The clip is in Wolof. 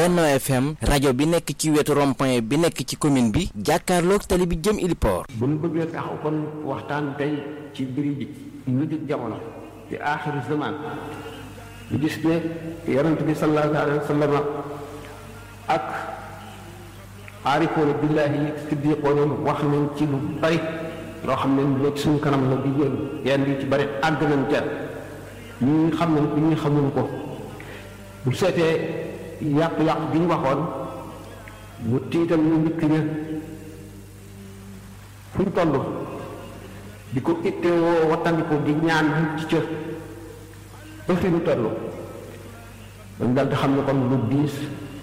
Benno FM rajo bi nekk ci wetu rond-point bi nekk ci commune bi jàkkaarloog tali bi jëm Iliport. bu ñu bëggee taxaw kon waxtaan tey ci mbiri ji lu jëg jamono di aaxiru zaman ñu gis ne yonent bi sallallahu alayhi wa sallam ak aarifoona billaahi siddiqoona wax nañ ci lu bari loo xam ne lu ci suñu kanam la di yéen yenn yi ci bari àgg nañ ca ñi xam nañ ko ñi xamuñ ko bu seetee yàq-yàq bi ñu waxoon mu tiital ñu njëkk ña fu ñu toll di ko ittewoo wattandiku di ñaan ñu ci cër ba fi ñu toll dañ dal di xam ne kon lu diis